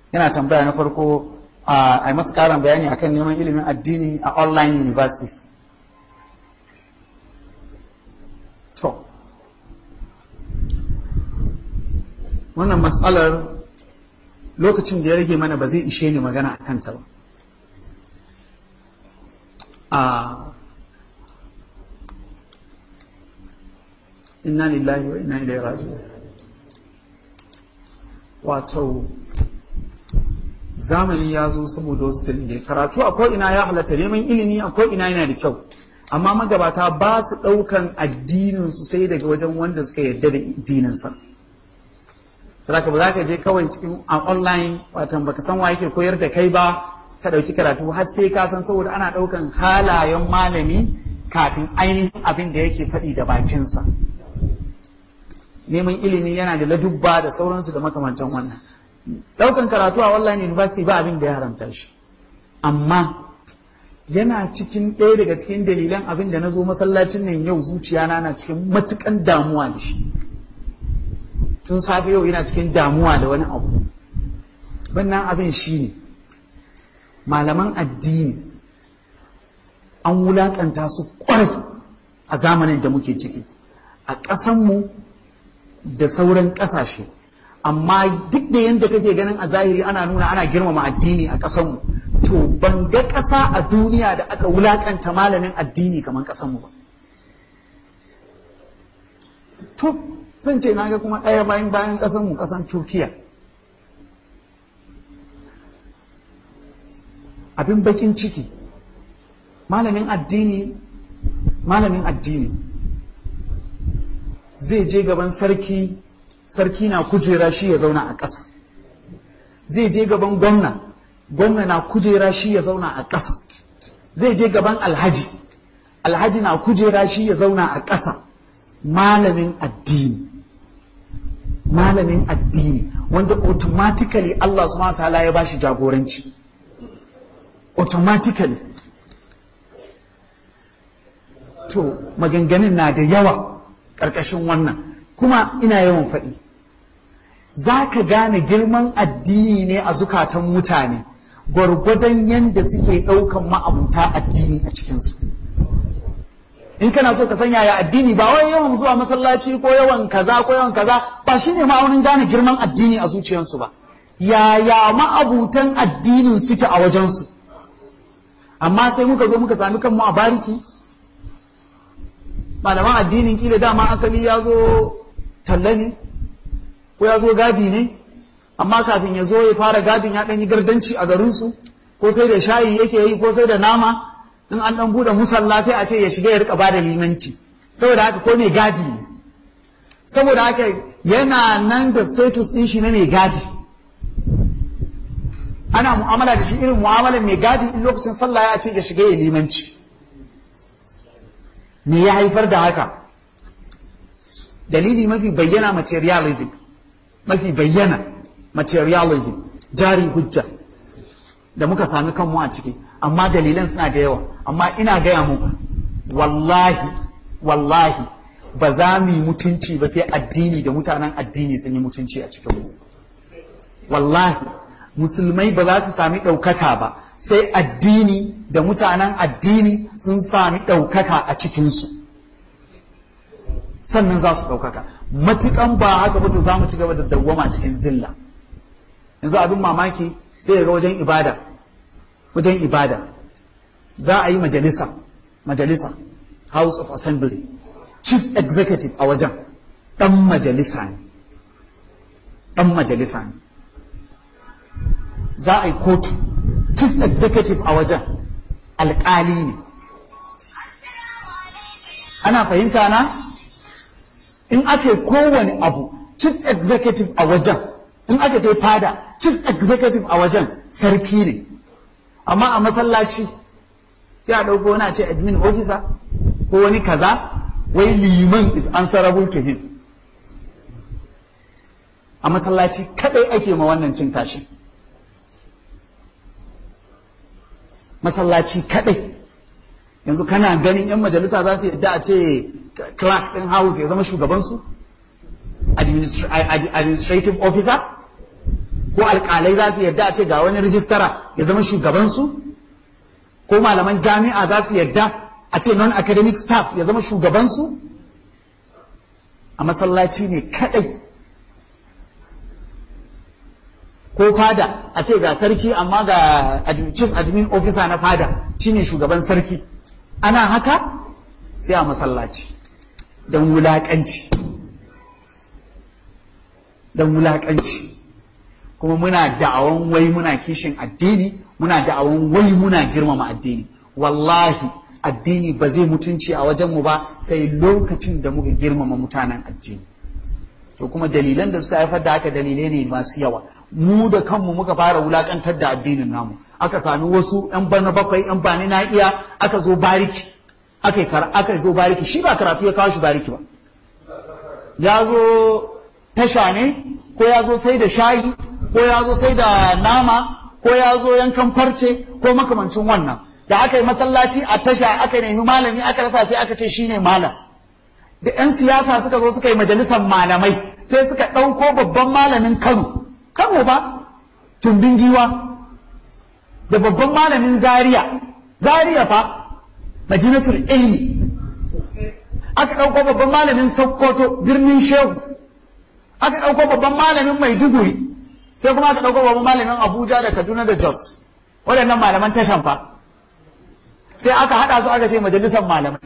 yana tambaya na farko a masa karin bayani akan neman ilimin addini a online universities to wannan matsalar lokacin da ya rage mana ba zai ishe ni magana a kanta ba a inna lillahi wa inna ilaihi raji'un wato zamani ya zo saboda wasu dalilai karatu a ko'ina ya halatta neman ilimi a ko'ina yana da kyau amma magabata ba su ɗaukan addinin su sai daga wajen wanda suka yarda da addininsa saboda ba za ka je kawai cikin a online watan baka san wa yake koyar da kai ba ka ɗauki karatu har sai ka san saboda ana ɗaukan halayen malami kafin ainihin abin da yake faɗi da bakinsa neman ilimi yana da ladubba da sauransu da makamantan wannan daukan karatu a online university ba abin da ya haramta shi amma yana cikin ɗaya daga cikin dalilan abin da na zo masallacin nan yau zuciyana na cikin matukan damuwa da shi tun safe yau yana cikin damuwa da wani abu wannan abin shi ne malaman addini an wulaƙanta su ƙwarai a zamanin da muke ciki a ƙasanmu da sauran ƙasashe amma duk da yadda kake ganin a zahiri ana nuna ana girmama addini a ƙasanmu to ban ga ƙasa a duniya da aka wulaƙanta malamin addini kamar ƙasanmu ba to zan ce naga kuma ɗaya bayan bayan ƙasanmu ƙasan turkiya abin bakin ciki malamin addini malamin addini zai je gaban sarki sarki na kujera shi ya zauna a ƙasa zai je gaban gwamna gwamna na kujera shi ya zauna a ƙasa zai je gaban alhaji alhaji na kujera shi ya zauna a ƙasa malamin addini malamin addini wanda automatically Allah subhanahu wa ta'ala ya bashi jagoranci automatically to maganganun na da yawa ƙarƙashin wannan kuma ina yawan faɗi za ka gane girman addini ne a zukatan mutane gwargwadon yadda suke ɗaukan ma'abuta addini a cikinsu in kana so ka san yaya addini ba wai yawan zuwa masallaci ko yawan kaza ko yawan kaza ba shine ma'aunin gane girman addini a zuciyarsu ba yaya ma'abutan addinin suke a wajensu amma sai muka zo muka sami kanmu a bariki malaman addinin kila dama asali ya zo talla ne ko ya zo gadi ne amma kafin ya zo ya fara gadin ya ɗan yi gardanci a garinsu ko sai da shayi yake yi ko sai da nama in an ɗan buɗe musalla sai a ce ya shiga ya rika bada limanci saboda haka ko mai gadi ne saboda haka yana nan da status ɗin shi na mai gadi ana mu'amala da shi irin mu'amalar mai gadi in lokacin sallah ya ce ya shiga ya limanci me ya haifar da haka dalili mafi bayyana materialism mafi bayyana materialism jari hujja da muka sami kanmu a ciki amma dalilan suna da yawa amma ina gaya muku wallahi wallahi ba za mu yi mutunci ba sai addini da mutanen addini sun yi mutunci a cikin mu wallahi musulmai ba za su sami ɗaukaka ba sai addini da mutanen addini sun sami ɗaukaka a cikinsu sannan za su ɗaukaka matukan ba haka ba to za mu ci gaba da dawwama cikin dilla yanzu abin mamaki sai ga wajen ibada wajen ibada za a yi majalisa majalisa house of assembly chief executive a wajen ɗan majalisa ne ɗan majalisa ne za a yi kotu chief executive a wajen alƙali ne ana fahimta na in aka yi kowane abu chief executive a wajen in aka ta fada chief executive a wajen sarki ne amma a masallaci sai a ɗauko wani a ce admin officer ko wani kaza wai liman is answerable to him a masallaci kadai ake ma wannan cin kashi masallaci kadai yanzu kana ganin 'yan majalisa za su yadda a ce clerk ɗin house ya zama shugabansu administrative officer ko alƙalai za su yarda a ce ga wani rijistara ya zama shugabansu ko malaman jami'a za su yarda a ce non academic staff ya zama shugabansu a masallaci ne kadai ko fada a ce ga sarki amma ga chief admin officer na fada shine shugaban sarki ana haka sai a masallaci don wulaƙanci don wulaƙanci kuma muna da'awan wai muna kishin addini muna da'awan wai muna girmama addini wallahi addini ba zai mutunci a wajenmu ba sai lokacin da muka girmama mutanen addini to kuma dalilan da suka haifar da haka dalilai ne masu yawa mu da kanmu muka fara wulakantar da addinin namu aka sami wasu yan bana bakwai yan bani na iya aka zo bariki aka aka zo bariki shi ba karatu ya kawo shi bariki ba ya zo tasha ne ko ya zo sai da shayi ko ya zo sai da nama ko ya zo yankan farce ko makamancin wannan da aka yi masallaci a tasha aka nemi malami aka rasa sai aka ce shine malam da 'yan siyasa suka zo suka yi majalisar malamai sai suka ɗauko babban malamin kano kano ba tumbin giwa da babban malamin zaria zaria fa madinatul ilmi aka ɗauko babban malamin sokoto birnin shehu aka ɗauko babban malamin maiduguri sai kuma aka ɗauko babban malamin abuja da kaduna da jos waɗannan malaman tashan fa sai aka haɗa su aka ce majalisar malamai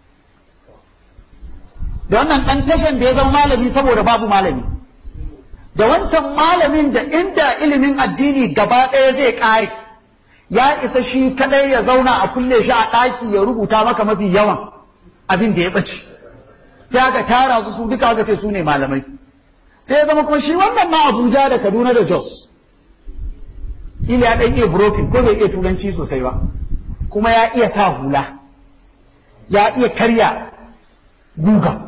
da wannan ɗan tashan da ya zama malami saboda babu malami da wancan malamin da inda ilimin addini gaba ɗaya zai ƙare ya isa shi kaɗai ya zauna a kulle shi a ɗaki ya rubuta maka mafi yawan abin da ya ɓace sai aka tara su su duka aka ce su ne malamai sai ya zama kuma shi wannan na abuja da kaduna da jos ila ya ɗan iya broken ko bai iya turanci sosai ba kuma ya iya sa hula ya iya karya guga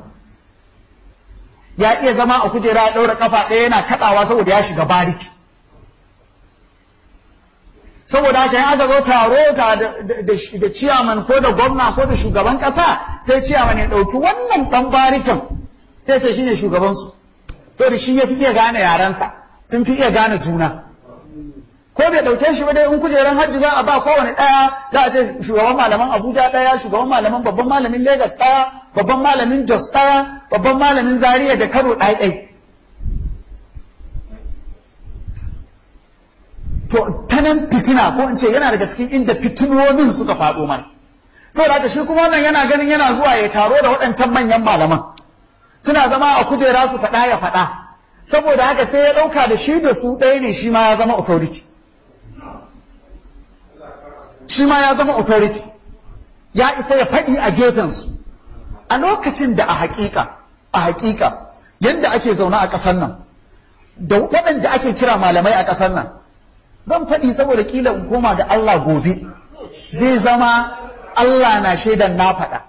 ya iya zama a kujera ya ɗaura kafa ɗaya yana kaɗawa saboda ya shiga bariki saboda haka in aka zo taro da ciyaman ko da gwamna ko da shugaban ƙasa sai ciyaman ya ɗauki wannan ɗan barikin sai ce shine shugabansu saboda shi ya fi iya gane yarensa sun fi iya gane juna ko bai ɗauke shi ba dai in kujeran hajji za a ba kowane ɗaya za a ce shugaban malaman abuja ɗaya shugaban malaman babban malamin lagos ɗaya babban malamin jos ɗaya babban malamin zaria da kano ɗaya ɗai to ta nan fitina ko in ce yana daga cikin inda fitinonin suka faɗo mana saboda haka shi kuma wannan yana ganin yana zuwa ya taro da waɗancan manyan malaman suna zama a kujera su faɗa ya faɗa saboda haka sai ya ɗauka da shi da su ɗaya ne shi ma ya zama authority shi ma ya zama authority ya isa ya faɗi a gefensu a lokacin da a haƙiƙa a haƙiƙa yadda ake zaune a ƙasar nan da waɗanda ake kira malamai a ƙasar nan zan faɗi saboda ƙila in koma ga Allah gobe zai zama Allah na shaidan na faɗa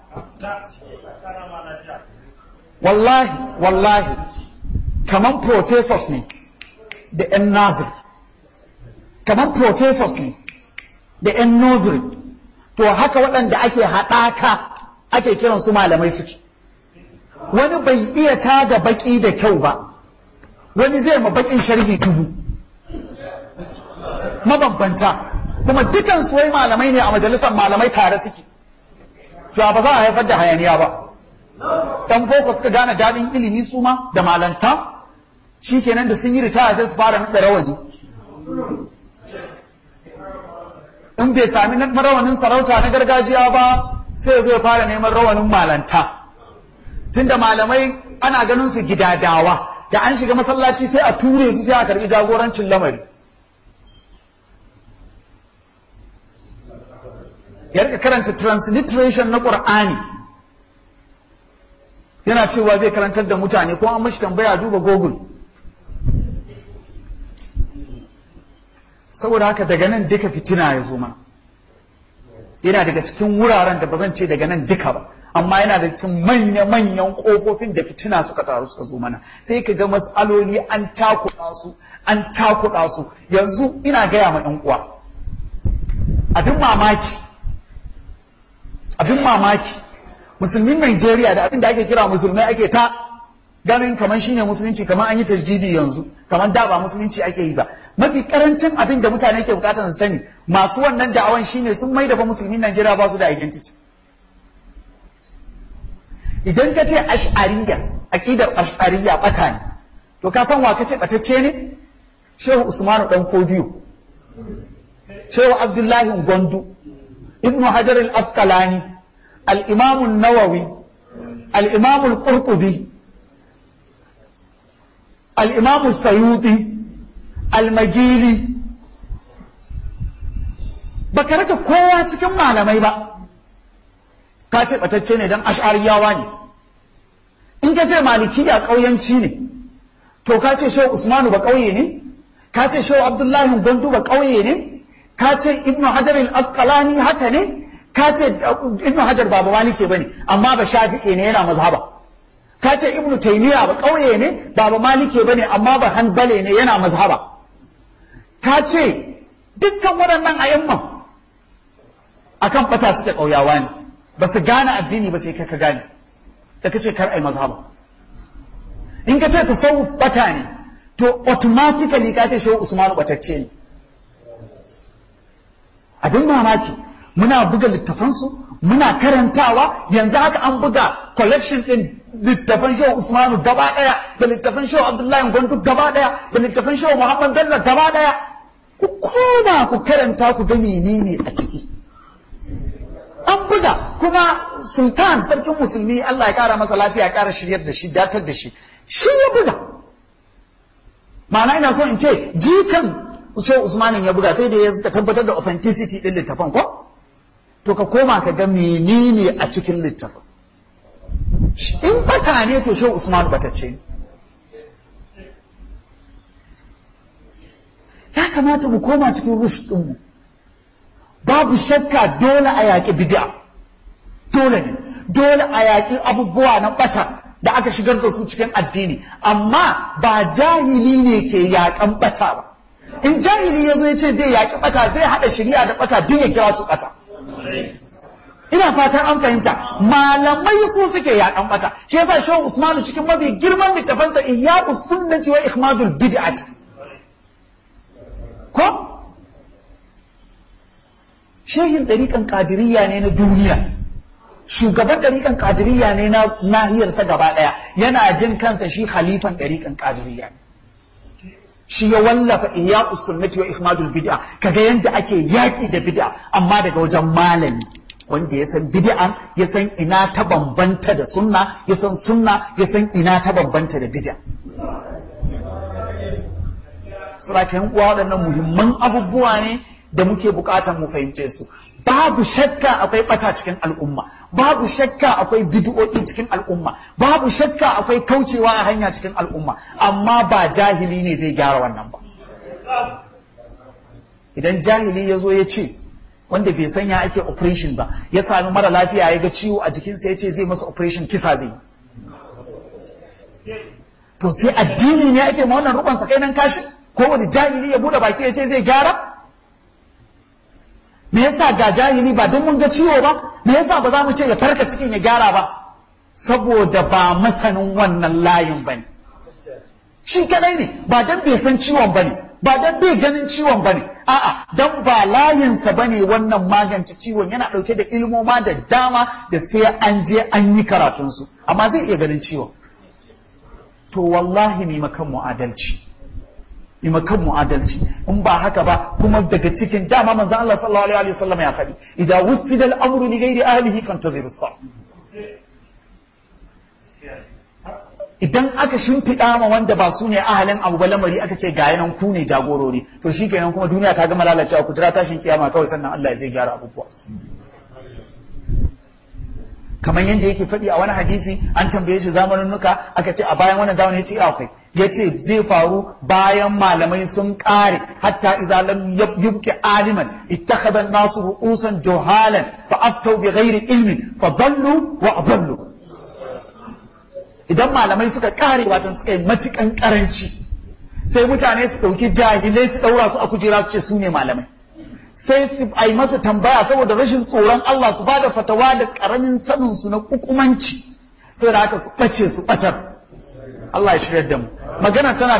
wallahi wallahi kaman professors ne da 'yan nazir kaman professors ne da 'yan nursery to haka waɗanda ake haɗaka ake kiran su malamai suke wani bai iya tada baƙi da kyau ba wani zai ma baƙin sharhi dubu mabambanta kuma dukan su wai malamai ne a majalisar malamai tare suke to ba za a haifar da hayaniya ba dan boko suka gane daɗin ilimi su ma da malanta shikenan da sun yi ritaya sai su fara naɗa rawani in bai sami rawanin sarauta na gargajiya ba sai zai fara neman rawanin malanta tunda malamai ana ganin su gidadawa da an shiga masallaci sai a ture su sai a karbi jagorancin lamari ya rika karanta transliteration na ƙur'ani yana cewa zai karantar da mutane ko an mashi tambaya duba google saboda haka daga nan duka fitina ya zo mana yana daga cikin wuraren da ba zan ce daga nan duka ba amma yana da cikin manya-manyan ƙofofin da fitina suka taru suka zo mana sai ka ga matsaloli an takuɗa su an takuɗa su yanzu ina gaya ma 'yan uwa abin mamaki abin mamaki musulmin Najeriya da abin da ake kira musulmai ake ta ganin kamar shine musulunci kamar an yi tajdidi yanzu kamar da ba musulunci ake yi ba mafi karancin abin da mutane ke bukatar su sani masu wannan da'awan shine sun mai da ba musulmin Najeriya ba su da identity idan ka ce ash'ariya aqidar ash'ariya bata ne to ka san wa kace batacce ne Shehu Usmanu dan Kodiyo Shehu Abdullahi Gwandu Ibn Hajar al-Asqalani al-Imam an-Nawawi al-Imam al-Qurtubi al-Imam as-Sayuti al-Magili baka raka kowa cikin malamai ba ka ce batacce ne dan ash'ariyawa ne in ka ce malikiya ƙauyanci ne to ka ce shehu usmanu ba ƙauye ne ka ce shehu abdullahi gwandu ba ƙauye ne ka ce ibnu hajar al-asqalani haka ne ka ce ibnu hajar ba maliki bane amma ba shafi'i ne yana mazhaba ka ce ibnu taymiya ba ƙauye ne ba ba maliki bane amma ba hanbale ne yana mazhaba ka ce dukkan waɗannan ayyanman akan fata suke ƙauyawa ne ba su gane addini ba sai kai ka gane da kace kar ai mazhaba in ka ce tasawuf bata ne to automatically ka ce shehu usmanu batacce ne abin mamaki muna buga littafansu muna karantawa yanzu haka an buga collection din littafan shehu usmanu gaba daya da littafan shehu abdullahi gwandu gaba daya da littafan shehu muhammad bello gaba daya ku koma ku karanta ku ga menene a ciki an buga kuma sultan sarkin musulmi Allah ya kara masa lafiya ya kara shiryar da shi datar da shi shi ya buga ma'ana ina so in ce jikan ce usmanin ya buga sai da ya suka tabbatar da authenticity din littafin ko to ka koma ka ga menene a cikin littafin in bata ne to shehu usman batacce ne ya kamata mu koma cikin rush ɗinmu babu shakka dole a yaƙi bid'a dole ne dole a yaƙi abubuwa na ɓata da aka shigar da su cikin addini amma ba jahili ne ke yaƙan ɓata ba in jahili ya zo ya ce zai yaƙi ɓata zai haɗa shirya da ɓata duk ya kira su ɓata ina fatan an fahimta malamai su suke yaƙan ɓata shi yasa shehu usmanu cikin mafi girman littafansa iyyaqus sunnati wa ihmadul bid'ati ko shehin ɗariƙan ƙadiriyya ne na duniya shugaban ɗariƙan ƙadiriyya ne na nahiyarsa gaba ɗaya yana jin kansa shi khalifan ɗariƙan ƙadiriyya ne shi ya wallafa iya sunnati wa ihmadul bid'a kaga yanda ake yaƙi da bid'a amma daga wajen malami wanda ya san bid'a ya san ina ta bambanta da sunna ya san sunna ya san ina ta bambanta da bid'a saboda yan uwa waɗannan muhimman abubuwa ne da muke buƙatar mu fahimce su babu shakka akwai ɓata cikin al'umma babu shakka akwai bid'o'i cikin al'umma babu shakka akwai kaucewa a hanya cikin al'umma amma ba jahili ne zai gyara wannan ba idan jahili ya zo ya ce wanda bai sanya ake operation ba ya sami mara lafiya ya ga ciwo a jikinsa ya ce zai masa operation kisa zai to sai addini ne ake ma wannan rukun kai nan kashi ko wani jahili ya bude baki ya ce zai gyara me yasa ga jahili ba don mun ga ciwo ba me yasa ba za mu ce ya farka cikin ya gyara ba saboda ba masanin wannan layin ba ne shi kadai ne ba don bai san ciwon ba ne ba don bai ganin ciwon ba ne a'a don ba layinsa ba ne wannan magance ciwon yana ɗauke da ilmoma da dama da sai an je an yi karatunsu amma zai iya ganin ciwon to wallahi ne makan mu adalci makan mu adalci in ba haka ba kuma daga cikin dama manzon Allah sallallahu alaihi wasallam ya faɗi idan wustida al-amru li ghairi ahlihi fantaziru sa idan aka shimfiɗa ma wanda ba su ne ahalin abu ba lamari aka ce ga yanan ku ne jagorori to shi kenan kuma duniya ta gama lalacewa ku jira tashin kiyama kawai sannan Allah ya zai gyara abubuwa kamar yadda yake faɗi a wani hadisi an tambaye shi zamanin nuka aka ce a bayan wannan zamanin ya ce akwai ya ce zai faru bayan malamai sun ƙare hatta idza lam yubqi aliman ittakhadha an-nasu ru'usan juhalan fa aftau bi ghairi ilmin fa dallu wa adallu idan malamai suka ƙare watan suka yi matukan karanci sai mutane su ɗauki jahilai su ɗaura su a kujera su ce su ne malamai sai su a yi masa tambaya saboda rashin tsoron Allah su ba da fatawa da ƙaramin sanin su na kukumanci sai da haka su ɓace su ɓatar Allah ya shirya da mu magana tana